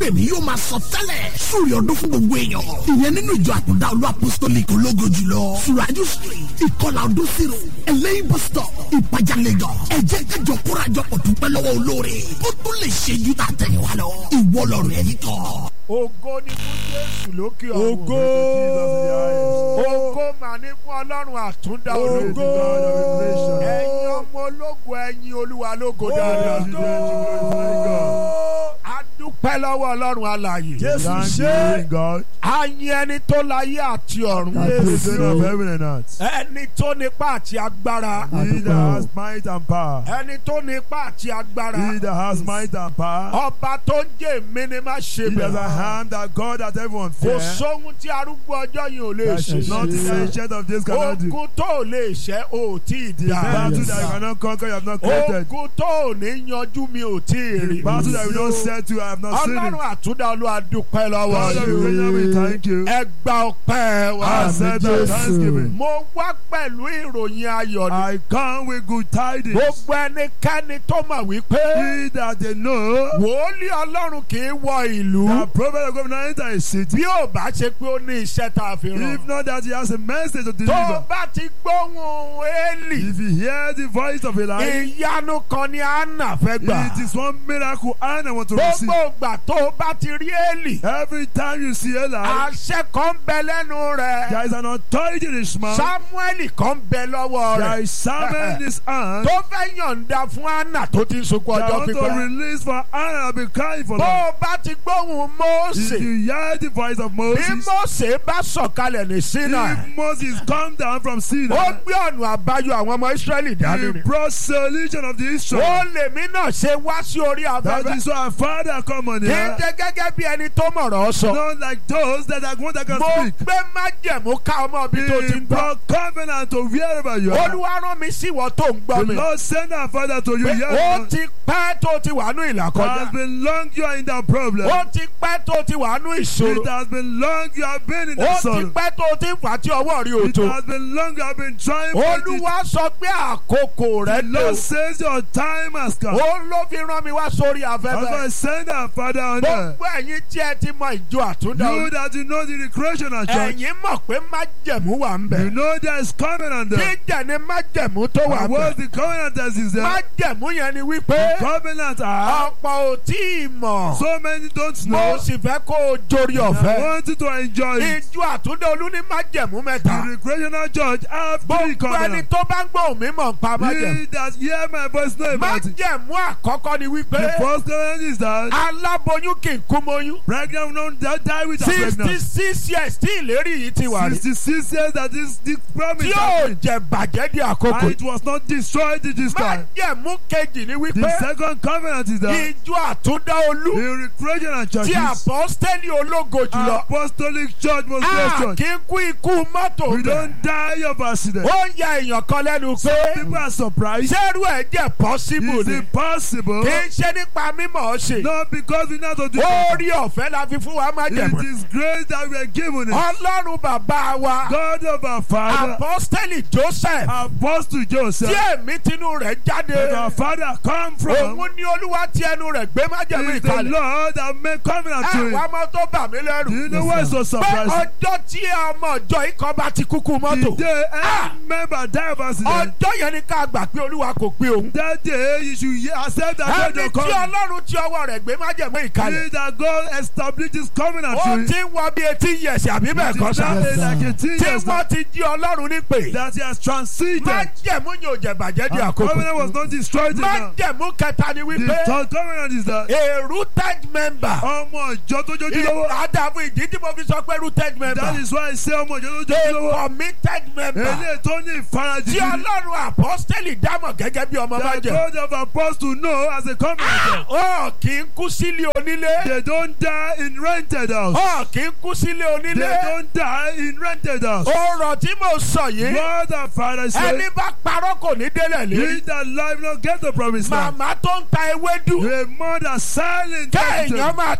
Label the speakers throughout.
Speaker 1: gbèmí yóò máa sọ tẹ́lẹ̀ súrì ọdún fún gbogbo èèyàn ìyẹn nínú ìjọ àkùdá olú apostolic ológo jùlọ suraju street ìkọlà ọdún zero ẹlẹ́yìn bus stop ìpàjà lagos ẹ jẹ́ kájọ kórajọ pọ̀ dúpẹ́ lọ́wọ́ olóore ó tún lè ṣe ju tà tẹ̀yìn wa lọ ìwọ lọ́rùn ẹ̀yìn kan.
Speaker 2: ògo ni fún jésù lókè ọ̀run.
Speaker 3: Ògo.
Speaker 2: ògo mà ní fún ọlọ́run àtúndá ológo.
Speaker 3: Ògo.
Speaker 2: ẹ̀yin ọmọ ológo ẹ̀yin olúwa lógo dáadáa. a dúpẹ́ lọ́wọ́ ọlọ́run alààyè.
Speaker 3: Jésù
Speaker 4: Thank
Speaker 3: ṣe.
Speaker 4: you, God.
Speaker 2: a yin ẹni tó láyé àti ọ̀run.
Speaker 4: The Son of heaven and earth.
Speaker 2: ẹni tó nípa àti agbára.
Speaker 4: He that has might and power.
Speaker 2: ẹni tó nípa àti
Speaker 4: He
Speaker 2: agbára.
Speaker 4: that has might and power.
Speaker 2: ọba tó ń jẹ́ èmi ni má ṣe
Speaker 4: He that has a
Speaker 2: bẹ̀rẹ̀.
Speaker 4: hand that God that everyone
Speaker 2: kò
Speaker 4: fears.
Speaker 2: sóhun tí arúgbó ọjọ́ yìí ò lè
Speaker 4: That
Speaker 2: ṣe.
Speaker 4: not the ancient of days cannot do.
Speaker 2: ogun tó ò lè ṣẹ́ ò tí ì
Speaker 4: The
Speaker 2: dá.
Speaker 4: battle that you cannot conquer, you have not created.
Speaker 2: ogun tó ò ní yanjú mi ò tí ì rí.
Speaker 4: Battle that you don't set to, I have not seen
Speaker 2: ọlọ́run
Speaker 4: it.
Speaker 2: àtúndà olúwa dúpẹ́ lọ́wọ́
Speaker 4: God of
Speaker 2: yìí.
Speaker 4: creation, we thank you.
Speaker 2: ẹ gba ọpẹ́ wa.
Speaker 4: Accept our thanksgiving.
Speaker 2: mo wá pẹ̀lú ìròyìn ayọ̀ ni.
Speaker 4: I come with good tidings.
Speaker 2: gbogbo ẹnikẹ́ni tó mọ̀ wípé
Speaker 4: He that they know
Speaker 2: wòólì ọlọ́run kì í wọ ìlú
Speaker 4: that prophet of God will not enter a city.
Speaker 2: bí ò bá ṣe pé ó ní iṣẹ́ tá a fi ràn.
Speaker 4: If not that he has a message to
Speaker 2: tó o
Speaker 4: deliver.
Speaker 2: bá ti gbóhùn Élì
Speaker 4: If you hear the voice of Elijah,
Speaker 2: ìyanu kan ni Anna fẹ́ gbà.
Speaker 4: it is one miracle Anna want to receive.
Speaker 2: gbogbo ìgbà tó o bá ti rí Élì
Speaker 4: Every time you see Eli,
Speaker 2: àṣẹ kan bẹ lẹ́nu rẹ̀
Speaker 4: there is an authority in his mouth.
Speaker 2: Samuel kan bẹ lọ́wọ́
Speaker 4: There
Speaker 2: rẹ̀
Speaker 4: is Samuel in his hand.
Speaker 2: tó fẹ́ yọ̀ǹda fún Anna tó ti ń sunkún
Speaker 4: That
Speaker 2: ọjọ́
Speaker 4: want to
Speaker 2: pípẹ́.
Speaker 4: release for Anna and be crying for
Speaker 2: bó
Speaker 4: them.
Speaker 2: o bá ti gbóhùn
Speaker 4: If
Speaker 2: Mósè
Speaker 4: you hear the voice of
Speaker 2: bí
Speaker 4: Moses,
Speaker 2: Mósè bá sọ̀kalẹ̀ ní Sinai
Speaker 4: if Moses come down from
Speaker 2: ó
Speaker 4: Sinai,
Speaker 2: gbé ọ̀nà àbáyọ àwọn ọmọ Ísírẹ́lì dání
Speaker 4: he
Speaker 2: ni.
Speaker 4: brought solution of the
Speaker 2: ó
Speaker 4: Israel.
Speaker 2: lèmi náà ṣe wá sí orí
Speaker 4: That
Speaker 2: afẹ́fẹ́
Speaker 4: is why our father come on
Speaker 2: kì í
Speaker 4: here.
Speaker 2: jẹ́ gẹ́gẹ́ bí ẹni tó mọ̀rọ̀ sọ.
Speaker 4: Not like those that are going that can
Speaker 2: mo
Speaker 4: speak.
Speaker 2: gbé májẹ̀mú ká ọmọ bí tó ti
Speaker 4: He
Speaker 2: ń gbọ́.
Speaker 4: brought covenant to wherever you are.
Speaker 2: olúwa rán mi sí ìwọ tó ń gbọ́
Speaker 4: The
Speaker 2: mi.
Speaker 4: Lord send our father to you
Speaker 2: pé
Speaker 4: here.
Speaker 2: ó ti pẹ́ tó ti wà ní ìlà
Speaker 4: It
Speaker 2: kọjá.
Speaker 4: has been long you are in that problem.
Speaker 2: ó ti pẹ́ tó ti wà ní
Speaker 4: It
Speaker 2: ìṣòro.
Speaker 4: has been long you have been in
Speaker 2: ó
Speaker 4: that
Speaker 2: ti
Speaker 4: sorrow.
Speaker 2: pẹ́ tó ti ń fà tí ọwọ́ rí
Speaker 4: It
Speaker 2: òtò.
Speaker 4: has been long you have been trying for it.
Speaker 2: olúwa sọ pé àkókò rẹ
Speaker 4: The
Speaker 2: lò.
Speaker 4: Lord says your time has come.
Speaker 2: ó ló fi rán mi wá sórí
Speaker 4: That's why
Speaker 2: afẹ́fẹ́.
Speaker 4: send our father on there.
Speaker 2: gbogbo ẹ̀yin tí ẹ ti mọ ìjọ àtúndà
Speaker 4: You
Speaker 2: olú.
Speaker 4: that you know the recreational church.
Speaker 2: ẹ̀yin mọ̀ pé májẹ̀mú wà ń
Speaker 4: You
Speaker 2: bẹ̀.
Speaker 4: know there is covenant there.
Speaker 2: jíjẹ̀ ni májẹ̀mú tó wà
Speaker 4: And
Speaker 2: ń bẹ̀.
Speaker 4: what the covenant that is there?
Speaker 2: májẹ̀mú yẹn ni wípé
Speaker 4: Covenant are
Speaker 2: ọ̀pọ̀ ò tí ì mọ̀.
Speaker 4: so many don't
Speaker 2: mo
Speaker 4: know.
Speaker 2: sì fẹ́ kó o jórí
Speaker 4: I
Speaker 2: ọ̀fẹ́.
Speaker 4: want you to enjoy it.
Speaker 2: ìjọ àtúndé olú ní májẹ̀mú mẹ́ta.
Speaker 4: The recreational church have three
Speaker 2: gbogbo ẹni
Speaker 4: covenants.
Speaker 2: tó bá ń gbọ́ òmí mọ̀ nípa májẹ̀mú.
Speaker 4: He that hear my voice know about it.
Speaker 2: májẹ̀mú àkọ́kọ́ ni wípé
Speaker 4: The first covenant is that
Speaker 2: aláboyún kì í kú mọ́yún.
Speaker 4: pregnant will not die with a
Speaker 2: sixty
Speaker 4: pregnant.
Speaker 2: six years tí ìlérí yìí ti wà rí.
Speaker 4: Sixty-six years that this this promise
Speaker 2: tí yóò
Speaker 4: happened.
Speaker 2: jẹ bàjẹ́ di àkókò.
Speaker 4: And it was not destroyed at this time.
Speaker 2: májẹ̀mú kejì ni
Speaker 4: The
Speaker 2: wípé
Speaker 4: second covenant is that
Speaker 2: ìjọ àtúndá olú
Speaker 4: the recreational
Speaker 2: tí
Speaker 4: churches,
Speaker 2: àpọ́stẹ́lì ológo jùlọ.
Speaker 4: apostolic church most
Speaker 2: a
Speaker 4: blessed
Speaker 2: kì í kú ikú mọ́tò
Speaker 4: We
Speaker 2: bẹ̀.
Speaker 4: don't die of accident.
Speaker 2: ó ń ya èèyàn kan lẹ́nu pé
Speaker 4: People are surprised.
Speaker 2: sẹ́rù ẹ̀ jẹ́ pọ́síbù
Speaker 4: It's
Speaker 2: ni
Speaker 4: impossible.
Speaker 2: kì í ṣe nípa mímọ̀ ọ́ ṣe
Speaker 4: Not because we know how to do it.
Speaker 2: orí ọ̀fẹ́ la fi fún wa má jẹ̀mọ́
Speaker 4: It is grace that we are given it.
Speaker 2: ọlọ́run bàbá wa
Speaker 4: God of our Father,
Speaker 2: apọ́stẹ́lì Joseph
Speaker 4: Apostle Joseph,
Speaker 2: tí èmi tinú rẹ̀ jáde
Speaker 4: that our Father come from,
Speaker 2: òun ni olúwa tí ẹnu rẹ̀ gbé má jẹ̀mọ́
Speaker 4: is the
Speaker 2: ìkàlẹ̀
Speaker 4: Lord that made covenant to
Speaker 2: àwọn
Speaker 4: him.
Speaker 2: ọmọ tó bà mí
Speaker 4: Do
Speaker 2: lẹ́rù
Speaker 4: you know why it's so
Speaker 2: pé
Speaker 4: surprising?
Speaker 2: ọjọ́ tí ọmọ ọjọ́ ikọ̀ bá ti kúkú
Speaker 4: The
Speaker 2: mọ́tò
Speaker 4: day
Speaker 2: Ah!
Speaker 4: any member die of accident,
Speaker 2: ọjọ́ yẹn ni ká gbà pé olúwa kò pé òun
Speaker 4: that day you should ye- accept that God
Speaker 2: ẹni
Speaker 4: will
Speaker 2: tí
Speaker 4: come.
Speaker 2: ọlọ́run tí ọwọ́ rẹ̀ gbé má jẹ̀mọ́ ìkàlẹ̀
Speaker 4: He that God established his covenant
Speaker 2: ó
Speaker 4: to him.
Speaker 2: ti ń wọ bí etí yẹ̀sì àbí bẹ́ẹ̀
Speaker 4: It
Speaker 2: kọ́
Speaker 4: is
Speaker 2: sá
Speaker 4: now like a teen
Speaker 2: tí
Speaker 4: years
Speaker 2: wọ́n ti jí ọlọ́run ní pè
Speaker 4: that he has transited.
Speaker 2: má jẹ̀mú yóò jẹ̀ bàjẹ́ di
Speaker 4: And covenant was
Speaker 2: àkókò
Speaker 4: not destroyed
Speaker 2: má
Speaker 4: now.
Speaker 2: jẹ̀mú kẹta ni
Speaker 4: The
Speaker 2: wípé
Speaker 4: third covenant is that
Speaker 2: a rooted member
Speaker 4: ọmọ ìjọ tó jójú lọ́wọ́.
Speaker 2: àdàbò ìdí tí mo fi sọ pé rooted
Speaker 4: That
Speaker 2: member
Speaker 4: is why I say ọmọ ìjọ tó jójú
Speaker 2: a
Speaker 4: lọ́wọ́.
Speaker 2: committed member
Speaker 4: Eléyìí tó ní ìfarajì
Speaker 2: tí
Speaker 4: gidi.
Speaker 2: ọlọ́run apọ́stẹ́lì dámọ̀ gẹ́gẹ́ bí ọmọ má
Speaker 4: That
Speaker 2: jẹ̀
Speaker 4: God of apostle know as a covenant.
Speaker 2: ó kì í kú sílé onílé
Speaker 4: They don't die in rented house.
Speaker 2: ó kì í kú sílé
Speaker 4: They
Speaker 2: onílé
Speaker 4: don't die in rented house.
Speaker 2: ọ̀rọ̀ tí mo sọ yìí
Speaker 4: What the father
Speaker 2: ẹni
Speaker 4: said.
Speaker 2: bá parọ́ kò ní délẹ̀
Speaker 4: He
Speaker 2: lérí
Speaker 4: that life not get the promise land.
Speaker 2: màmá tó ń ta ewédú
Speaker 4: A mother silent.
Speaker 2: kéèyàn máa ta ewédú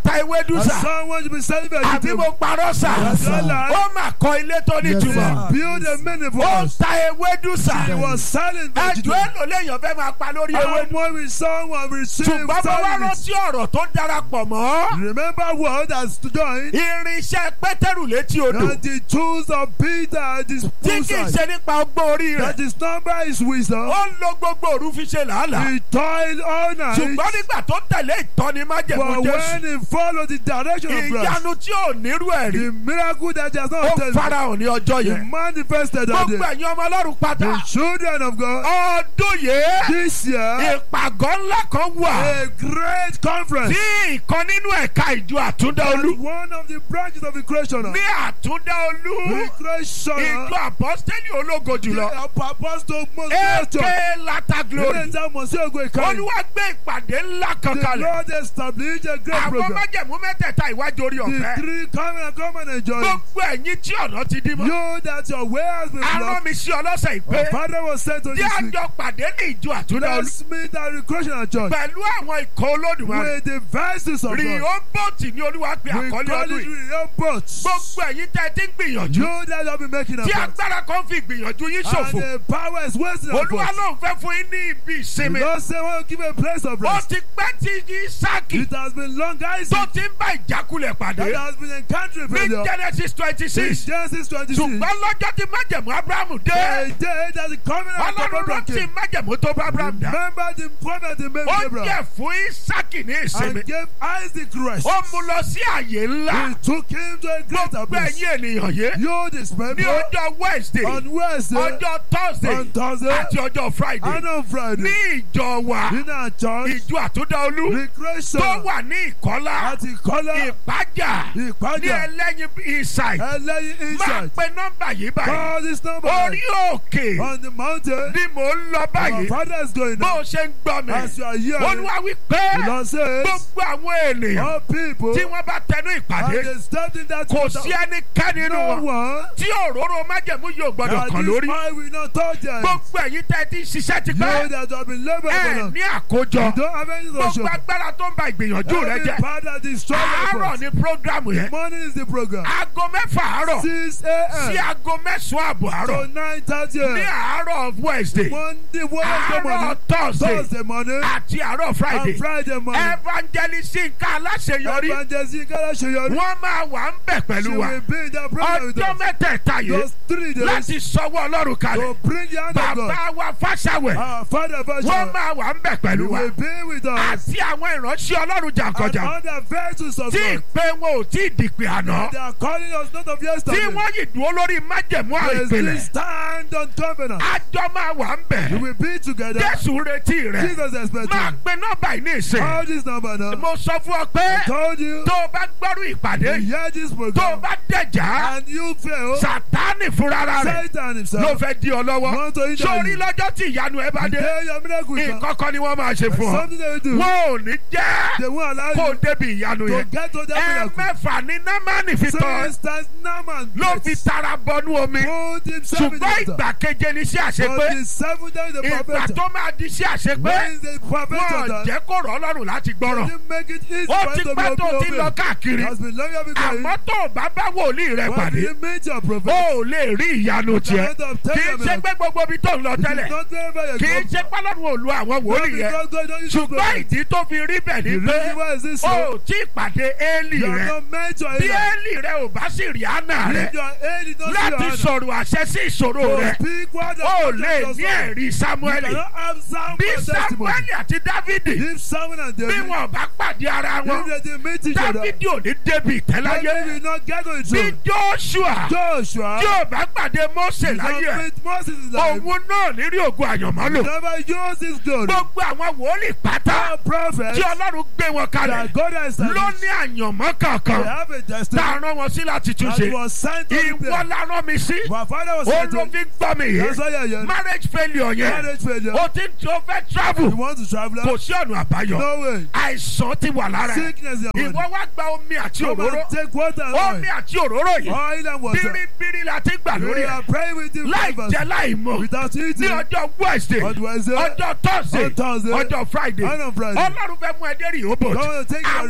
Speaker 2: ewédú
Speaker 4: And
Speaker 2: sà
Speaker 4: someone should be selling
Speaker 2: àbí mo
Speaker 4: vegetables.
Speaker 2: parọ́ sà
Speaker 4: Yes, sir.
Speaker 2: ó mà kọ́ ilé tó ní
Speaker 1: Yes,
Speaker 2: ìtumọ̀
Speaker 1: sir.
Speaker 4: Build a many for
Speaker 2: ó
Speaker 4: us.
Speaker 2: ta ewédú sà
Speaker 4: He was selling
Speaker 2: ẹjọ́
Speaker 4: vegetables.
Speaker 2: èlò léèyàn fẹ́ máa pa lórí
Speaker 4: How
Speaker 2: ewédú
Speaker 4: much will someone receive
Speaker 2: ṣùgbọ́n mo wá
Speaker 4: selling it?
Speaker 2: rántí ọ̀rọ̀ tó darapọ̀ mọ́
Speaker 4: Remember what has joined
Speaker 2: irinṣẹ́ pétérù létí odò
Speaker 4: that the tools of Peter at his
Speaker 2: tí kì í
Speaker 4: poolside.
Speaker 2: ṣe nípa ọgbọ́n orí rẹ̀
Speaker 4: That his number is wisdom.
Speaker 2: ó ń lo gbogbo òru fi ṣe làálàá
Speaker 4: He toiled all night.
Speaker 2: ṣùgbọ́n nígbà tó tẹ̀lé ìtọ́ni májẹ̀mú
Speaker 4: But
Speaker 2: jésù
Speaker 4: when he followed the direction of Christ,
Speaker 2: ìyanu tí ò nírú ẹ̀ rí
Speaker 4: the miracle that he has
Speaker 2: ó
Speaker 4: not told
Speaker 2: farahàn ní ọjọ́
Speaker 4: he
Speaker 2: yẹn
Speaker 4: manifested that
Speaker 2: gbogbo
Speaker 4: day.
Speaker 2: ẹ̀yin ọmọ ọlọ́run pátá
Speaker 4: The children of God
Speaker 2: ọdún yìí
Speaker 4: this year,
Speaker 2: ìpàgọ́ ńlá kan wà
Speaker 4: a great conference.
Speaker 2: tí ìkan nínú ẹ̀ka ìjọ àtúndáolú
Speaker 4: And one of the branches of the creation,
Speaker 2: ní àtúndáolú
Speaker 4: the creation,
Speaker 2: ìjọ àpọ́stẹ́lì ológo jùlọ
Speaker 4: the apostle Moses,
Speaker 2: aka lata glory
Speaker 4: Ilé ìta mọ̀ sí ògo ìkànnì.
Speaker 2: olúwa gbé ìpàdé ńlá kan
Speaker 4: The
Speaker 2: kalẹ̀
Speaker 4: Lord established a great
Speaker 2: àwọn
Speaker 4: program.
Speaker 2: májẹ̀mú mẹ́tẹ̀ẹ̀ta ìwájú orí
Speaker 4: The
Speaker 2: ọ̀fẹ́
Speaker 4: three come and come and enjoy. it.
Speaker 2: gbogbo ẹ̀yin tí ọ̀nà ti dí mọ́
Speaker 4: You that your way has been
Speaker 2: arán
Speaker 4: blocked.
Speaker 2: mi sí ọlọ́sẹ̀ ìpè
Speaker 4: Our father was sent to
Speaker 2: tí
Speaker 4: this week.
Speaker 2: àjọ pàdé ní ìjọ àtúndáolú
Speaker 4: Let's meet at the creation at church.
Speaker 2: pẹ̀lú àwọn ikọ̀ olódùmarè
Speaker 4: With the verses of God.
Speaker 2: rìhóbóòtì ní olúwa pé
Speaker 4: We
Speaker 2: àkọlé
Speaker 4: call
Speaker 2: ọdún
Speaker 4: it
Speaker 2: yìí
Speaker 4: real boats.
Speaker 2: gbogbo ẹ̀yin tẹ́ ẹ ti ń gbìyànjú
Speaker 4: You that have been making a
Speaker 2: tí
Speaker 4: boat.
Speaker 2: agbára kan fi gbìyànjú yín
Speaker 4: And
Speaker 2: ṣòfò
Speaker 4: the power is wasting our
Speaker 2: olúwa
Speaker 4: boats.
Speaker 2: ló ń fẹ́ fún yín ní ibi
Speaker 4: The
Speaker 2: ìsinmi
Speaker 4: Lord say, well, give a place of
Speaker 2: ó
Speaker 4: rest.
Speaker 2: ti pẹ́ tí Ísákì
Speaker 4: It has been long, guys.
Speaker 2: tó ti ń bá ìjákulẹ̀ pàdé
Speaker 4: That has been encountering
Speaker 2: ní
Speaker 4: failure.
Speaker 2: Genesis twenty
Speaker 4: Since
Speaker 2: six
Speaker 4: Genesis 26.
Speaker 2: ṣùgbọ́n lọ́jọ́ tí májẹ̀mú Abrahamu dé
Speaker 4: A day that the covenant of
Speaker 2: ọlọ́run
Speaker 4: Abraham
Speaker 2: rántí
Speaker 4: came.
Speaker 2: májẹ̀mú tó bá Abraham dá
Speaker 4: Remember the covenant he made
Speaker 2: ó
Speaker 4: with Abraham.
Speaker 2: jẹ́ fún Ísákì ní ìsinmi
Speaker 4: And gave Isaac rest.
Speaker 2: ó mú lọ sí àyè ńlá
Speaker 4: He took him to a greater
Speaker 2: gbogbo
Speaker 4: place.
Speaker 2: ẹ̀yin ènìyàn yé
Speaker 4: You this
Speaker 2: ní
Speaker 4: people
Speaker 2: ọjọ́ Wednesday
Speaker 4: on Wednesday,
Speaker 2: ọjọ́ Thursday
Speaker 4: on Thursday,
Speaker 2: àti ọjọ́ Friday
Speaker 4: and on
Speaker 2: ní
Speaker 4: Friday.
Speaker 2: ìjọ wa
Speaker 4: In our church,
Speaker 2: ìjọ àtúndáolú tó
Speaker 4: recreation
Speaker 2: wà ní ìkọ́lá
Speaker 4: àti kọ́lá
Speaker 2: ìpájà ní
Speaker 4: ìpájà
Speaker 2: ẹlẹ́yin inside
Speaker 4: ẹlẹ́yin
Speaker 2: máa
Speaker 4: inside.
Speaker 2: pe nọ́mbà yìí báyìí
Speaker 4: Call this number
Speaker 2: orí òkè
Speaker 4: on the mountain.
Speaker 2: ni mò ń lọ
Speaker 4: Our
Speaker 2: báyìí
Speaker 4: father is going
Speaker 2: bó
Speaker 4: now.
Speaker 2: o ṣe ń gbọ́ mi
Speaker 4: As you are here,
Speaker 2: olúwa wí pé
Speaker 4: the Lord says,
Speaker 2: gbogbo àwọn ènìyàn
Speaker 4: all people,
Speaker 2: tí wọ́n bá tẹnu ìpàdé
Speaker 4: and they stepped in that
Speaker 2: kò
Speaker 4: water.
Speaker 2: sí ẹnikẹ́ni nínú
Speaker 4: No
Speaker 2: wọn
Speaker 4: one
Speaker 2: tí òróró májẹ̀mú yóò gbọ́dọ̀
Speaker 4: that
Speaker 2: kàn
Speaker 4: this
Speaker 2: lórí
Speaker 4: oil will not touch them.
Speaker 2: gbogbo ẹ̀yin tẹ́ ẹ ti ń ṣiṣẹ́ ti
Speaker 4: You
Speaker 2: pẹ́
Speaker 4: that have been laboring for
Speaker 2: ẹ
Speaker 4: them.
Speaker 2: ní àkójọ
Speaker 4: You don't have anything to
Speaker 2: gbogbo
Speaker 4: show.
Speaker 2: agbára tó ń ba ìgbìyànjú rẹ
Speaker 4: Every
Speaker 2: jẹ́
Speaker 4: part that is strong
Speaker 2: àárọ̀
Speaker 4: effort.
Speaker 2: ní prógrámù yẹn
Speaker 4: Morning is the program.
Speaker 2: aago mẹ́fà àárọ̀
Speaker 4: 6
Speaker 2: sí
Speaker 4: a.m.
Speaker 2: aago mẹ́sàn-án àbọ̀ àárọ̀
Speaker 4: to 9.30
Speaker 2: ní
Speaker 4: a.m.
Speaker 2: àárọ̀ Wednesday
Speaker 4: Monday, Wednesday
Speaker 2: àárọ̀
Speaker 4: morning,
Speaker 2: Thursday
Speaker 4: Thursday morning,
Speaker 2: àti àárọ̀ Friday
Speaker 4: and Friday morning.
Speaker 2: evangelist Nka aláṣeyọrí
Speaker 4: Evangelist Nkala Ṣeyọrí.
Speaker 2: wọ́n máa wà ń bẹ̀
Speaker 4: She
Speaker 2: pẹ̀lú wa
Speaker 4: will be in that program with
Speaker 2: ọjọ́
Speaker 4: us.
Speaker 2: mẹ́tẹ̀ẹ̀ta yìí
Speaker 4: Those three days
Speaker 2: láti sọwọ́ Ọlọ́run kalẹ̀
Speaker 4: to bring the hand of God.
Speaker 2: bàbá wa Fáṣàwẹ̀
Speaker 4: Our Father
Speaker 2: wọ́n
Speaker 4: Basha
Speaker 2: máa wà ń bẹ̀ pẹ̀lú
Speaker 4: you
Speaker 2: wa
Speaker 4: will be with us.
Speaker 2: àti àwọn ìránṣẹ́ Ọlọ́run
Speaker 4: And
Speaker 2: jàǹkànjàǹ
Speaker 4: other virtues of
Speaker 2: tí
Speaker 4: God.
Speaker 2: ìpè wọn ò tí ì dìpè àná
Speaker 4: They are calling us not of
Speaker 2: tí
Speaker 4: yesterday.
Speaker 2: wọ́n yìí dúró lórí májẹ̀mú
Speaker 4: They still
Speaker 2: àìpìlẹ̀
Speaker 4: stand on covenant.
Speaker 2: àjọ máa wà ń
Speaker 4: We
Speaker 2: bẹ̀
Speaker 4: will be together.
Speaker 2: Jésù retí rẹ̀
Speaker 4: Jesus expecting.
Speaker 2: máa pe nọ́mbà yìí ní ìsìn
Speaker 4: Call this number now.
Speaker 2: mo sọ fún ọ pé
Speaker 4: I told you.
Speaker 2: tó o bá gbọ́rú ìpàdé
Speaker 4: You
Speaker 2: yìí
Speaker 4: hear this
Speaker 2: tó o
Speaker 4: program.
Speaker 2: bá dẹ̀já
Speaker 4: And you fail.
Speaker 2: sàtánì fúnra rẹ̀
Speaker 4: Satan
Speaker 2: ló
Speaker 4: himself.
Speaker 2: fẹ́ di ọ lọ́wọ́
Speaker 4: Want to hinder
Speaker 2: sórí
Speaker 4: you.
Speaker 2: lọ́jọ́ tí ìyanu ẹ bá dé
Speaker 4: Today your miracle is
Speaker 2: ìkọ́kọ́ ni wọ́n máa ṣe fún ọ
Speaker 4: Something they will do.
Speaker 2: wọn ò ní jẹ́
Speaker 4: They won't allow
Speaker 2: kó o
Speaker 4: you
Speaker 2: débi ìyanu
Speaker 4: to
Speaker 2: yẹn
Speaker 4: get to that
Speaker 2: ẹ
Speaker 4: miracle.
Speaker 2: mẹ́fà ní námánì fi
Speaker 4: So
Speaker 2: tọ́
Speaker 4: instance, Naaman
Speaker 2: ló fi
Speaker 4: gets
Speaker 2: tara bọnú omi
Speaker 4: put himself in the
Speaker 2: ṣùgbọ́n
Speaker 4: water.
Speaker 2: ìgbà keje ní sí àṣepé
Speaker 4: But the seventh day the
Speaker 2: ìgbà
Speaker 4: prophet.
Speaker 2: tó máa di sí àṣepé
Speaker 4: When is the prophet
Speaker 2: wọn
Speaker 4: done?
Speaker 2: jẹ́ kó rọ̀ ọ́ lọ́rùn láti gbọ́rọ̀
Speaker 4: Didn't make it easy
Speaker 2: ó
Speaker 4: for
Speaker 2: ti
Speaker 4: him to
Speaker 2: pẹ́
Speaker 4: be
Speaker 2: tó ti lọ
Speaker 4: obedient.
Speaker 2: káàkiri
Speaker 4: Has been long because
Speaker 2: àmọ́ tó o bá bá wòlíì rẹ
Speaker 4: When
Speaker 2: pàdé
Speaker 4: you meet your
Speaker 2: ó
Speaker 4: prophet,
Speaker 2: ò lè rí ìyanu tiẹ̀
Speaker 4: end of
Speaker 2: kì í
Speaker 4: telling
Speaker 2: ṣe
Speaker 4: him,
Speaker 2: pé gbogbo ibi tó ń lọ
Speaker 4: it
Speaker 2: tẹ́lẹ̀
Speaker 4: is not wherever you
Speaker 2: kì í
Speaker 4: go.
Speaker 2: ṣe pálọ́nù òlu àwọn
Speaker 4: Not
Speaker 2: wòlíì yẹn
Speaker 4: because God don't use your
Speaker 2: ṣùgbọ́n
Speaker 4: prophet.
Speaker 2: ìdí tó fi rí bẹ̀ ni
Speaker 4: The
Speaker 2: pé
Speaker 4: reason why is this
Speaker 2: ó
Speaker 4: so?
Speaker 2: tí pàdé éèlì
Speaker 4: You
Speaker 2: rẹ
Speaker 4: have not met your
Speaker 2: bí
Speaker 4: Eli.
Speaker 2: éèlì rẹ ò bá sì rí àná rẹ
Speaker 4: If your aid is not
Speaker 2: láti
Speaker 4: your
Speaker 2: sọ̀rọ̀ àṣẹ sí ìṣòro
Speaker 4: hand,
Speaker 2: rẹ
Speaker 4: to speak word of
Speaker 2: ó
Speaker 4: God
Speaker 2: lè
Speaker 4: to
Speaker 2: ní
Speaker 4: your soul.
Speaker 2: ẹ̀rí
Speaker 4: You
Speaker 2: Sámúẹ́lì
Speaker 4: cannot have sound
Speaker 2: bí
Speaker 4: for testimony.
Speaker 2: Sámúẹ́lì àti Dávìdì
Speaker 4: If Samuel and
Speaker 2: bí
Speaker 4: David,
Speaker 2: wọn bá pàdé ara wọn
Speaker 4: if they didn't meet each other,
Speaker 2: Dávìdì ò ní débi ìtẹ́láyé
Speaker 4: David will not get on the
Speaker 2: bí
Speaker 4: throne.
Speaker 2: Joshua
Speaker 4: Joshua
Speaker 2: tí ò bá pàdé Mósè
Speaker 4: did not
Speaker 2: láyé ẹ̀
Speaker 4: meet Moses in life.
Speaker 2: òun náà nírí ògùn àyànmọ́ lò
Speaker 4: Never use his glory.
Speaker 2: gbogbo àwọn wòlíì pátá
Speaker 4: All prophets
Speaker 2: tí Ọlọ́run gbé wọn kalẹ̀
Speaker 4: that God has
Speaker 2: ló
Speaker 4: established,
Speaker 2: ní àyànmọ́
Speaker 4: they
Speaker 2: kankan
Speaker 4: have a
Speaker 2: tá
Speaker 4: destiny
Speaker 2: a rán wọn sí láti túnṣe
Speaker 4: that was sent to
Speaker 2: ìwọ
Speaker 4: them.
Speaker 2: la rán mi sí
Speaker 4: My father was
Speaker 2: ó
Speaker 4: sent
Speaker 2: ló
Speaker 4: to
Speaker 2: fi gbọ́ mi
Speaker 4: That's
Speaker 2: yìí
Speaker 4: why you're here.
Speaker 2: marriage failure yẹn
Speaker 4: Marriage failure.
Speaker 2: o ti tí o fẹ́ travel
Speaker 4: You want to travel
Speaker 2: kò
Speaker 4: out?
Speaker 2: sí ọ̀nà àbáyọ
Speaker 4: No way.
Speaker 2: àìsàn ti wà lára ẹ̀
Speaker 4: Sickness in your
Speaker 2: ìwọ
Speaker 4: body.
Speaker 2: wá gba omi àti
Speaker 4: Come
Speaker 2: òróró
Speaker 4: and take water and
Speaker 2: omi
Speaker 4: oil.
Speaker 2: àti òróró yìí
Speaker 4: Oil and water.
Speaker 2: bíríbírí la ti gbà lórí
Speaker 4: We
Speaker 2: ẹ̀
Speaker 4: are praying with you
Speaker 2: láì
Speaker 4: favours
Speaker 2: jẹ láì mọ̀
Speaker 4: without
Speaker 2: ní
Speaker 4: eating.
Speaker 2: ọjọ́ Wednesday
Speaker 4: On Wednesday,
Speaker 2: ọjọ́ Thursday
Speaker 4: on Thursday,
Speaker 2: ọjọ́ Friday
Speaker 4: and on Friday.
Speaker 2: Ọlọ́run fẹ́ mú ẹ dé rí òbò
Speaker 4: Come and take your
Speaker 2: àwọn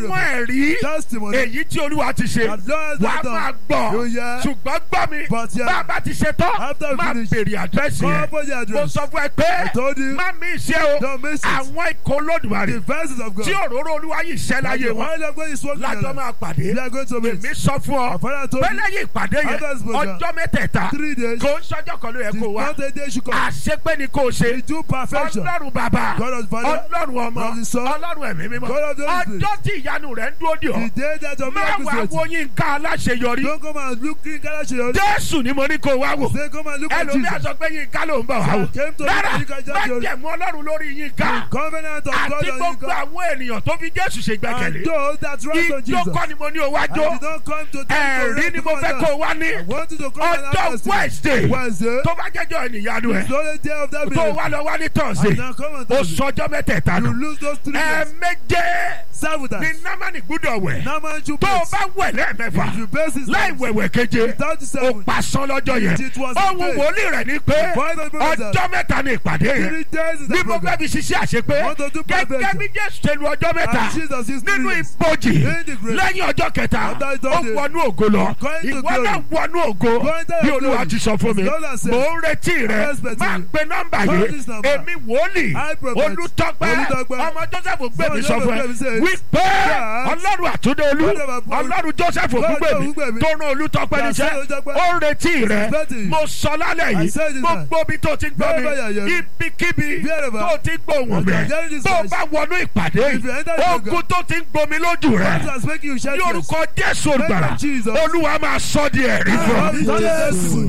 Speaker 2: ẹ̀rí
Speaker 4: Testimony.
Speaker 2: èyí tí olúwa ti ṣe
Speaker 4: That Lord has
Speaker 2: wàá
Speaker 4: done.
Speaker 2: máa gbọ́
Speaker 4: Oh, yeah.
Speaker 2: ṣùgbọ́n gbọ́ mi
Speaker 4: But, yeah.
Speaker 2: bá a bá ti ṣe tán
Speaker 4: After we
Speaker 2: máa
Speaker 4: finish,
Speaker 2: bèrè àdírẹ́sì
Speaker 4: Call
Speaker 2: yẹn
Speaker 4: for the
Speaker 2: mo
Speaker 4: address.
Speaker 2: sọ fún ẹ pé
Speaker 4: I told you.
Speaker 2: má mi ṣe o
Speaker 4: Don't miss it.
Speaker 2: àwọn ikọ̀ olódùmarè
Speaker 4: The verses of God.
Speaker 2: tí òróró olúwa yìí ṣẹ́
Speaker 4: That
Speaker 2: láyé
Speaker 4: the
Speaker 2: wọn
Speaker 4: oil of God is working in
Speaker 2: lájọ́
Speaker 4: your life.
Speaker 2: máa pàdé
Speaker 4: We are going to meet.
Speaker 2: èmi sọ fún ọ
Speaker 4: Our father told
Speaker 2: pé
Speaker 4: me
Speaker 2: lẹ́yìn ìpàdé yẹn
Speaker 4: After this program,
Speaker 2: ọjọ́ mẹ́tẹ̀ẹ̀ta
Speaker 4: three days.
Speaker 2: kò ń ṣọjọ́ kan ló yẹ
Speaker 4: The
Speaker 2: kó wá
Speaker 4: not a day should come.
Speaker 2: àṣepé ni kò ṣe
Speaker 4: We do perfection.
Speaker 2: ọlọ́run bàbá
Speaker 4: God of the Father.
Speaker 2: ọlọ́run ọmọ
Speaker 4: God of the Son.
Speaker 2: ọlọ́run ẹ̀mí mímọ́
Speaker 4: God of the Holy Spirit.
Speaker 2: ọjọ́ tí ìyanu rẹ̀ ń dúró dì ọ́
Speaker 4: The day that your
Speaker 2: má
Speaker 4: miracle
Speaker 2: wàá
Speaker 4: is
Speaker 2: wo
Speaker 4: ready.
Speaker 2: yín ká aláṣeyọrí
Speaker 4: Don't come and look in Galatians.
Speaker 2: jésù ni mo ní kó wá wò
Speaker 4: Say, come and look at
Speaker 2: ẹlòmíà
Speaker 4: Jesus.
Speaker 2: sọ pé yín ká ló ń bọ̀ wá wò
Speaker 4: I came to look
Speaker 2: rárá
Speaker 4: at you guys
Speaker 2: má
Speaker 4: just your-
Speaker 2: jẹ̀mú ọlọ́run lórí yín ká
Speaker 4: The covenant of God
Speaker 2: àti
Speaker 4: on you.
Speaker 2: gbogbo
Speaker 4: God.
Speaker 2: àwọn ènìyàn tó fi jésù ṣe
Speaker 4: And
Speaker 2: gbẹ́kẹ̀lé
Speaker 4: those that rest on
Speaker 2: ìjó
Speaker 4: Jesus.
Speaker 2: kọ́ ni mo ní o wá
Speaker 4: I
Speaker 2: jó
Speaker 4: did not come to tell you to
Speaker 2: ẹ̀rí
Speaker 4: rest
Speaker 2: ni mo
Speaker 4: upon
Speaker 2: fẹ́
Speaker 4: that.
Speaker 2: kó o wá ní
Speaker 4: I want you to come and
Speaker 2: ọjọ́
Speaker 4: have
Speaker 2: wednesday
Speaker 4: Wednesday.
Speaker 2: tó bá jẹ́jọ́ ènìyanu ẹ̀
Speaker 4: It's the only day of that
Speaker 2: tó
Speaker 4: meeting.
Speaker 2: wá lọ wá ní
Speaker 4: And
Speaker 2: tọ̀sí
Speaker 4: now come and
Speaker 2: o
Speaker 4: tell me.
Speaker 2: sọjọ́ mẹ́tẹ̀ẹ̀ta
Speaker 4: You
Speaker 2: nù
Speaker 4: lose those three days.
Speaker 2: ẹ̀ẹ̀méje
Speaker 4: Seven
Speaker 2: ni
Speaker 4: times.
Speaker 2: námánì gbúdọ̀ wẹ̀
Speaker 4: Now man you
Speaker 2: tó o
Speaker 4: base.
Speaker 2: bá wẹ̀ lẹ́ẹ̀mẹ́fà
Speaker 4: If you base this
Speaker 2: láì
Speaker 4: times,
Speaker 2: wẹ̀wẹ̀ keje
Speaker 4: without the
Speaker 2: o
Speaker 4: seven,
Speaker 2: pasán lọ́jọ́ yẹn
Speaker 4: It was
Speaker 2: ohun
Speaker 4: a day.
Speaker 2: wòlíì rẹ̀ ni pé
Speaker 4: voice of the prophet.
Speaker 2: ọjọ́ mẹ́ta ni ìpàdé yẹn
Speaker 4: Three days is
Speaker 2: ní
Speaker 4: the
Speaker 2: mo fẹ́
Speaker 4: program.
Speaker 2: fi ṣiṣẹ́ àṣepé
Speaker 4: Want to do
Speaker 2: gẹ́gẹ́
Speaker 4: perfection.
Speaker 2: bí jésù ṣe lu ọjọ́ mẹ́ta
Speaker 4: And Jesus is three
Speaker 2: nínú
Speaker 4: days.
Speaker 2: ìbòjì
Speaker 4: In the grave.
Speaker 2: lẹ́yìn ọjọ́ kẹta
Speaker 4: After the
Speaker 2: ó
Speaker 4: third day.
Speaker 2: wọnú ògo lọ
Speaker 4: Going to
Speaker 2: ìwọ
Speaker 4: glory.
Speaker 2: náà wọnú ògo
Speaker 4: Going to
Speaker 2: bí
Speaker 4: your
Speaker 2: olúwa
Speaker 4: glory.
Speaker 2: ti sọ fún mi
Speaker 4: Lord has said.
Speaker 2: mò ń retí rẹ
Speaker 4: I'm expecting
Speaker 2: máa
Speaker 4: you.
Speaker 2: pe nọ́mbà
Speaker 4: Call
Speaker 2: yìí
Speaker 4: this number.
Speaker 2: èmi wòlíì
Speaker 4: I prophet.
Speaker 2: olùtọ́pẹ́
Speaker 4: Olùtọ́pẹ́.
Speaker 2: ọmọ joseph gbẹ̀mí
Speaker 4: Son
Speaker 2: sọ fún ẹ
Speaker 4: Joseph says,
Speaker 2: wípé
Speaker 4: that
Speaker 2: ọlọ́run àtúndé olú
Speaker 4: God of our-
Speaker 2: ọlọ́run joseph
Speaker 4: God of
Speaker 2: ògúngbẹ̀mí
Speaker 4: Ògúngbèmí.
Speaker 2: tó rán olùtọ́pẹ́
Speaker 4: That
Speaker 2: níṣẹ́
Speaker 4: sent Olùtọ́pẹ́.
Speaker 2: ó ń retí rẹ
Speaker 4: Expecting you.
Speaker 2: mo sọ lálẹ́
Speaker 4: I
Speaker 2: yìí
Speaker 4: said this
Speaker 2: gbogbo ibi tó ti gbọ́ mi
Speaker 4: Wherever you are hearing.
Speaker 2: ibikíbi
Speaker 4: Wherever.
Speaker 2: tó ti gbóhùn
Speaker 4: As you
Speaker 2: mi
Speaker 4: are hearing this
Speaker 2: tó
Speaker 4: voice.
Speaker 2: bá wọnú ìpàdé
Speaker 4: If you enter the
Speaker 2: ogun
Speaker 4: program.
Speaker 2: tó ti ń gbomi lójú rẹ
Speaker 4: God has making you shed
Speaker 2: ní
Speaker 4: tears.
Speaker 2: orúkọ jésù olùgbàlà
Speaker 4: of Jesus.
Speaker 2: olúwa máa sọ di ẹ̀rí fún ọ.
Speaker 4: Amen. Yes.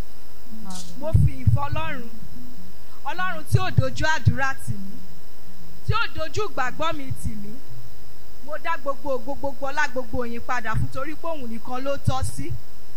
Speaker 3: mo fi ìfẹ́ ọlọ́run ọlọ́run tí ò dojú àdúrà tì mí tí ò dojú ìgbàgbọ́ mi tì mí mo dá gbogbo ògo gbogbo ọlá gbogbo òyìn padà fún torí pé òun nìkan ló tọ́ sí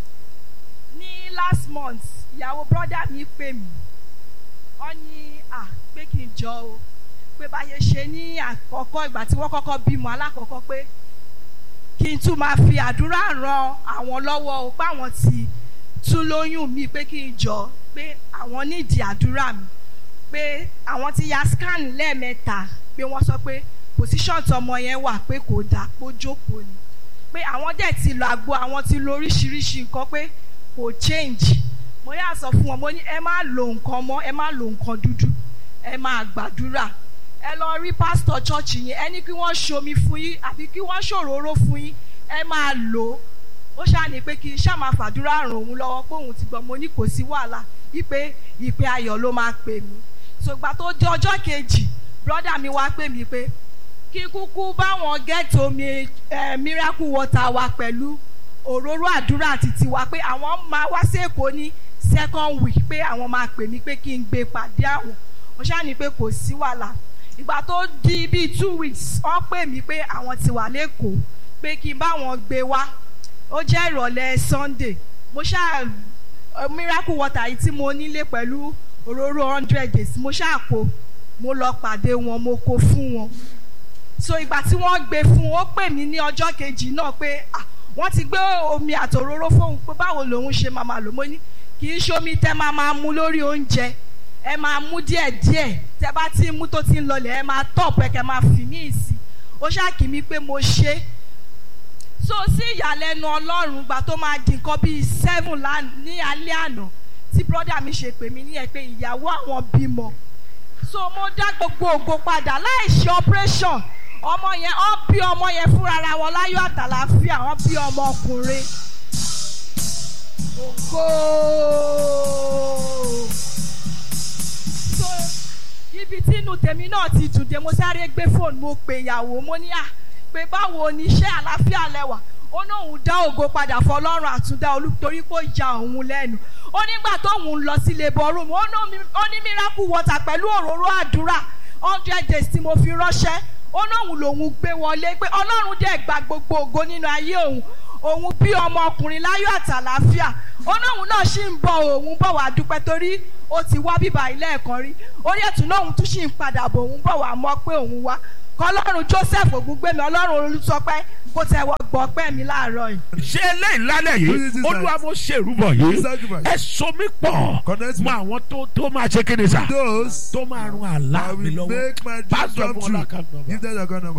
Speaker 3: ní last month ìyàwó brọ́dà mi pè mí wọ́n ní à pé kí n jọ o pé báyé ṣe ní àkọ́kọ́ ìgbà tí wọ́n kọ́kọ́ bímọ alákọ̀ọ́kọ́ pé kí n tún máa fi àdúrà ran àwọn lọ́wọ́ o pé àwọn ti tún lóyún mi pé kí n jọ pé àwọn nídìí àdúrà mi pé àwọn ti ya scan lẹ́ẹ̀mẹ́ta pé wọ́n sọ pé position tọmọ yẹn wà pé kò dáa pé ó jókòó ni pé àwọn dẹ̀ ti lọ àgbo àwọn ti lo oríṣiríṣi nǹkan pé kò change mo yà sọ fún wọn mo ní ẹ má lo nǹkan mọ́ ẹ má lo nǹkan dúdú ẹ máa gbàdúrà ẹ lọ rí pásítọ̀ chọ́ọ̀chì yẹn ẹ ní kí wọ́n ṣomi fún yín àbí kí wọ́n ṣòróró fún yín ẹ máa lò ó ó ṣàní pé kí n ṣáà máa fàdúrà ràn òun lọ́wọ́ pé òun ti gbọ́ mo ní kò sí wàhálà wípé ìpè ayọ̀ ló máa pè mí ṣùgbọ́n tó di ọjọ́ kejì brọ́dà mi wá pè mí pé kí kúkú báwọn gẹ́ẹ̀tì omi eh, miracle water wa pẹ̀lú òróró àdúrà àti tiwa pé àwọn máa wá sí èkó ní second week pé àwọn máa pè mí pé kí n gbé pàdé àwọn mo ṣàní pé kò sí wàhálà ìgbà tó di bíi two weeks wọ́n pè mí pé àwọn ti wà lẹ́kọ̀ọ́ pé kí n bá wọn gbé wá ó jẹ́ ìrọ̀lẹ́ sunday mo ṣáà eh, miracle water yìí tí mo nílé pẹ̀lú òróró hundred days mo ṣáà kó mo lọ pàdé wọn mo kó fún wọn so ìgbà tí wọ́n gbé fún ó pè mí ní ọjọ́ kejì náà pé ah wọ́n ti gbé omi àtòróró fóun pé báwo lòun ṣe máa máa lò mo ní kì í ṣomi tẹ́ máa máa mu lórí oúnjẹ ẹ máa mú díẹ̀ díẹ̀ tẹ́ bá ti mú tó ti ń lọlẹ̀ ẹ máa tọ̀pù ẹ kẹ́ máa fi ní ìsì ó ṣáàkì mí pé mo ṣe é so sí ìyàlẹ́nu ọlọ́run gbà tó máa di nǹkan bíi seven lán- ní alẹ́ àná tí brọ́dà mi ṣe pè mí ní ẹ pé ìyàwó àwọn bímọ so mo dá gbogbo ògo padà láì ṣe operation ọmọ yẹn ọ bí ọmọ yẹn fúnra ara wọn láyọ̀ àtàlàáfíà wọn bí ọmọ ọkùnrin ògo so ibi tí inú tèmi náà ti dùn dé mo sáré gbé fóònù mo pè ìyàwó mo ní à pé báwo ni iṣẹ́ àlàáfíà lẹ́wà ó ní òun dá ògo padà fọlọ́run àtúndá olú torí kó ja òun lẹ́nu ó nígbà tóun lọ sí labour room ó ní omi- ó ní miracle water pẹ̀lú òróró àdúrà hundred days tí mo fi ránṣẹ́ ó ní òun lòun gbé wọlé pé ọlọ́run dẹ̀ gba gbogbo ògo nínú ayé òun òun bí ọmọkùnrin láyọ̀ àtàlàáfíà ó ní òun náà ṣì ń bọ̀ òun bọ̀ wá dúpẹ́ torí ó ti wá bíbá ilé ẹ̀kan rí orí ẹ̀tún náà òun tún ṣì ń padà bọ̀ òun bọ̀ wá mọ́ pé òun wá kọlọ́run joseph ògúngbẹ̀mí ọlọ́run olùsọpẹ́ kó tẹ̀wọ́ gbọ́ pẹ́ mi láàárọ̀ yìí.
Speaker 2: ṣé eléyìí lálẹ́
Speaker 4: Who
Speaker 2: yìí
Speaker 4: is this
Speaker 2: olúwa
Speaker 4: night?
Speaker 2: mo ṣe ìrúbọ yìí
Speaker 4: This sacrifice.
Speaker 2: ẹ so mí pọ̀
Speaker 4: Connect me.
Speaker 2: mọ àwọn tó tó máa ṣe kéde sà
Speaker 4: Those
Speaker 2: tó máa run àlá
Speaker 4: I
Speaker 2: mi
Speaker 4: will
Speaker 2: lọ́wọ́
Speaker 4: make my dream
Speaker 2: pásítọ̀
Speaker 4: come
Speaker 2: fún
Speaker 4: true.
Speaker 2: ọlákà
Speaker 4: Give
Speaker 2: nọ́mbà
Speaker 4: them your account number.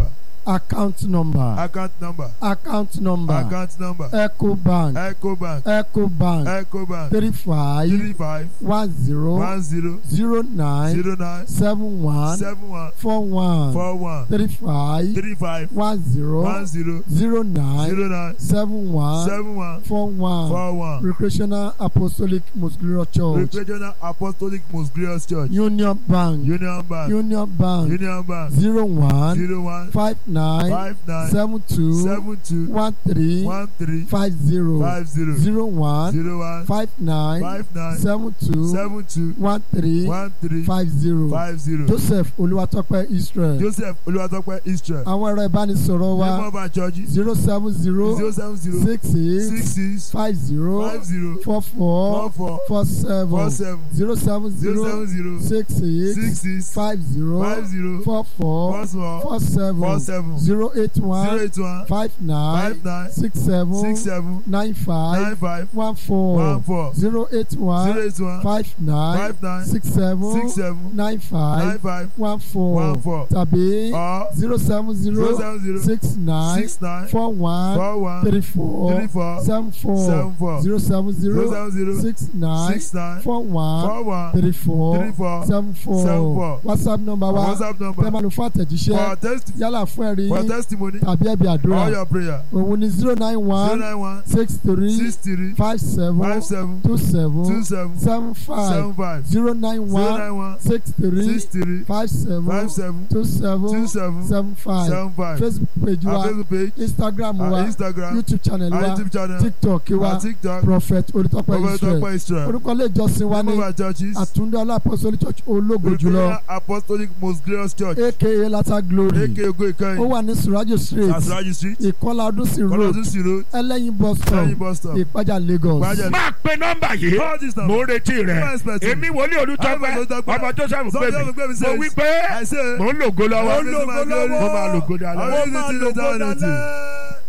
Speaker 5: account number
Speaker 4: account number
Speaker 5: account number
Speaker 4: account number
Speaker 5: ecobank
Speaker 4: ecobank
Speaker 5: ecobank
Speaker 4: ecobank
Speaker 5: three five
Speaker 4: three five
Speaker 5: one zero
Speaker 4: one zero
Speaker 5: zero nine
Speaker 4: zero nine
Speaker 5: seven one
Speaker 4: seven one
Speaker 5: four one
Speaker 4: four one
Speaker 5: three five
Speaker 4: three five
Speaker 5: one zero
Speaker 4: one zero
Speaker 5: zero nine
Speaker 4: zero nine
Speaker 5: seven one
Speaker 4: seven one
Speaker 5: four one
Speaker 4: four one
Speaker 5: recreational apostolic muscular church
Speaker 4: regional apostolic most glorious church
Speaker 5: union bank
Speaker 4: union bank
Speaker 5: union bank
Speaker 4: union bank
Speaker 5: zero one
Speaker 4: zero one
Speaker 5: five nine
Speaker 4: five nine
Speaker 5: seven two
Speaker 4: seven two
Speaker 5: one three
Speaker 4: one three
Speaker 5: five zero
Speaker 4: five zero
Speaker 5: zero one
Speaker 4: zero one
Speaker 5: five nine
Speaker 4: five nine
Speaker 5: seven two
Speaker 4: seven two
Speaker 5: one three
Speaker 4: one three
Speaker 5: five zero
Speaker 4: five zero
Speaker 5: joseph olúwatọ́pẹ́ israel
Speaker 4: joseph olùwàtọ́pẹ́ israel
Speaker 5: àwọn ẹ̀rọ ìbánisọ̀rọ̀ wa
Speaker 4: name of our church
Speaker 5: zero seven zero
Speaker 4: zero seven zero
Speaker 5: six eight
Speaker 4: six six
Speaker 5: five zero
Speaker 4: five zero
Speaker 5: four
Speaker 4: four
Speaker 5: four
Speaker 4: four
Speaker 5: four seven
Speaker 4: four seven
Speaker 5: zero seven
Speaker 4: zero
Speaker 5: zero
Speaker 4: seven zero
Speaker 5: six eight
Speaker 4: six six
Speaker 5: five zero
Speaker 4: five zero
Speaker 5: four four
Speaker 4: four four
Speaker 5: four seven
Speaker 4: four seven
Speaker 5: zero eight
Speaker 4: zero
Speaker 5: one
Speaker 4: eight one
Speaker 5: five nine
Speaker 4: five nine
Speaker 5: six seven
Speaker 4: six seven
Speaker 5: nine five
Speaker 4: nine five
Speaker 5: one four
Speaker 4: one four
Speaker 5: zero eight
Speaker 4: zero
Speaker 5: one
Speaker 4: eight one
Speaker 5: five nine
Speaker 4: five nine
Speaker 5: six seven
Speaker 4: six seven
Speaker 5: nine
Speaker 4: nine
Speaker 5: five
Speaker 4: five
Speaker 5: one four
Speaker 4: one four
Speaker 5: tàbí
Speaker 4: or
Speaker 5: zero seven
Speaker 4: zero
Speaker 5: zero
Speaker 4: seven zero
Speaker 5: six nine
Speaker 4: six nine
Speaker 5: four one
Speaker 4: four one
Speaker 5: three four
Speaker 4: three four
Speaker 5: seven four
Speaker 4: seven four
Speaker 5: zero seven
Speaker 4: zero
Speaker 5: zero
Speaker 4: seven zero
Speaker 5: six nine
Speaker 4: six nine
Speaker 5: four one
Speaker 4: four one
Speaker 5: three four
Speaker 4: three four
Speaker 5: seven
Speaker 4: seven
Speaker 5: four
Speaker 4: four
Speaker 5: whatsapp number wa
Speaker 4: whatsapp
Speaker 5: tẹ́
Speaker 4: number
Speaker 5: máa lò fún
Speaker 4: for
Speaker 5: àtẹ̀jíṣẹ́
Speaker 4: test
Speaker 5: yálà fún ẹ̀rí
Speaker 4: for testimony
Speaker 5: tàbí ẹ̀bí
Speaker 4: all
Speaker 5: àdúrà
Speaker 4: your prayer
Speaker 5: òun ni zero nine
Speaker 4: zero
Speaker 5: one
Speaker 4: nine one
Speaker 5: six three
Speaker 4: six three
Speaker 5: five seven
Speaker 4: five seven
Speaker 5: two
Speaker 4: two
Speaker 5: seven
Speaker 4: seven
Speaker 5: seven five
Speaker 4: seven five
Speaker 5: zero nine
Speaker 4: zero
Speaker 5: one
Speaker 4: nine one
Speaker 5: six three
Speaker 4: six three
Speaker 5: five seven
Speaker 4: five seven
Speaker 5: two seven
Speaker 4: two seven
Speaker 5: seven five
Speaker 4: seven five
Speaker 5: facebook page
Speaker 4: our
Speaker 5: wa
Speaker 4: facebook page
Speaker 5: instagram
Speaker 4: our
Speaker 5: wa
Speaker 4: instagram
Speaker 5: youtube channel
Speaker 4: our
Speaker 5: wa
Speaker 4: youtube channel
Speaker 5: tiktok wa
Speaker 4: our tiktok
Speaker 5: prophet olùtọ́pẹ́ israel
Speaker 4: Olùtọ́pẹ́ Israel
Speaker 5: orúkọ ilé ìjọsìn wa
Speaker 4: name
Speaker 5: ní
Speaker 4: of our churches
Speaker 5: àtúndé apostolic church ológo jùlọ
Speaker 4: Redeemer apostolic most glorious church
Speaker 5: aka lata glory
Speaker 4: aka ogo
Speaker 5: ó
Speaker 4: ìkẹyìn
Speaker 5: wà ní surajo street
Speaker 4: asraji street
Speaker 5: ìkọlà ọdúnsìn road
Speaker 4: kọlọdún sí road
Speaker 5: ẹlẹ́yin bus stop
Speaker 4: lẹ́yìn bus stop
Speaker 5: ìpájà lagos
Speaker 4: Ìpájà-
Speaker 2: máa pe nọ́mbà yìí
Speaker 4: call this
Speaker 2: mo
Speaker 4: number
Speaker 2: ń retí rẹ
Speaker 4: Come expect me.
Speaker 2: èmi wòlíì olùtọ́pẹ́
Speaker 4: I'm Olùtọ́pẹ́.
Speaker 2: ọmọ joseph
Speaker 4: Some
Speaker 2: pè
Speaker 4: people gbé mi
Speaker 2: mí mo
Speaker 4: says,
Speaker 2: wí pé
Speaker 4: I say
Speaker 2: mo ń lògo lọ́wọ́
Speaker 4: Mo ń lògo lọ́wọ́.
Speaker 2: mo máa lògo dáadáa.
Speaker 4: I will visit the eternity.